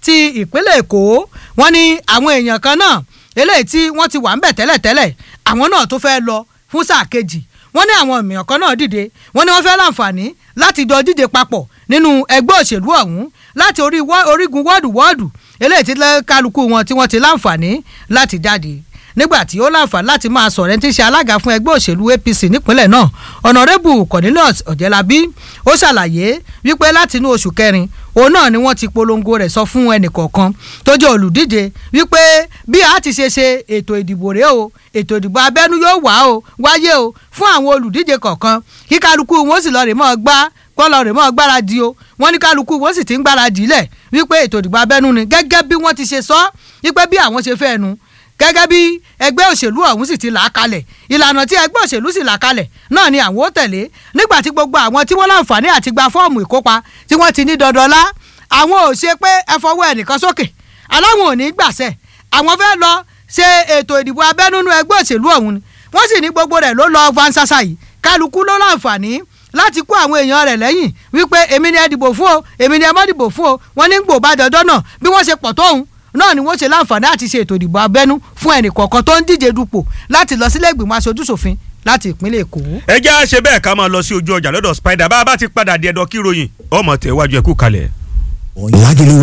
ti ìpínlẹ̀ èkó wọ́n ní àwọn èèyàn kan náà eléyìí tí wọ́n ti wà ń bẹ̀ tẹ́lẹ̀tẹ́lẹ̀ àwọn náà tó fẹ́ lọ fún sáà kejì wọ́n ní àwọn èèyàn kan náà dìde wọ́n ní wọ́n fẹ́ láǹfààní láti jọ díje papọ̀ nínú ẹgbẹ́ òṣèlú ọ̀hún láti orí orígun wọ́ọ̀dù wọ́ọ̀dù eléyìí tí kálukú wọn tí wọ́n ti láǹfààní láti jáde nígbà tí ó láǹfààní láti máa sọ̀rọ̀ ẹni tí ń ṣe alága fún ẹgbẹ́ òṣèlú APC nípínlẹ̀ náà ọ̀nàrẹ́bù Cornelius Ọ̀jẹ̀lábí ó ṣàlàyé wípé láti inú oṣù kẹrin òun náà ni wọ́n ti polongo rẹ̀ sọ fún ẹnìkọ̀ọ̀kan tó jẹ́ olùdíje wípé bí a ti ṣe ṣe ètò ìdìbò rèé o ètò ìdìbò abẹ́nú yóò wá o wáyé o fún àwọn olùdíje kọ̀ọ̀kan kí kálukú wọn sì lọ rè mọ́ gbá kọ́lọ̀ rè mọ́ gbáradì o wọ́n ní kálukú wọn sì ti ń gbáradì lẹ̀ wípé ètò ìdìbò abẹ́nú ni gẹ́gẹ́ bí wọ́n ti ṣe sọ wípé bí àwọn ṣe fẹ́ nu gẹ́gẹ́ bí ẹgbẹ́ òṣèlú ọ̀hún sì ti là á kalẹ̀ ìlànà tí ẹgbẹ́ òṣèlú sì là á kalẹ̀ náà ni àwọn ó tẹ̀lé nígbà tí gbogbo àwọn tí wọ́n láǹfààní àti gba fọ́ọ̀mù ìkópa tí wọ́n ti ní dandanlá àwọn ò ṣe pé ẹ fọwọ́ ẹnìkan sókè aláwọn ò ní gbàṣẹ àwọn fẹ́ lọ ṣe ètò ìdìbò abẹ́núnú ẹgbẹ́ òṣèlú ọ̀hún ni wọ́n sì ní gbogbo rẹ̀ ló lọ vansasa yìí kálukú ló láǹfààní láti kó àwọn èèyàn rẹ̀ lẹ́yìn wípé èmi ni ẹ dìbò fún o èmi ni ẹ má dìbò fún o wọ́n ní gbò bá dandan náà bí wọ́n ṣe pọ̀ tóun náà ni wọ́n ṣe láǹfààní àti ṣe ètò ìdìbò abẹ́nú fún ẹnì kọ̀ọ̀kan tó ń díje dupò láti lọ sílé ìgbìmọ̀ aṣojúṣòfin láti ìpínlẹ̀ èkó. ẹ jẹ́ àṣẹ bẹ́ẹ̀ ká máa lọ sí ojú ọjà lọ́dọ̀ spider bá a bá ti padà di ẹ̀dọ̀ kí ròyìn ọmọ tẹ̀ wájú ẹ̀kú kalẹ̀. Lagelu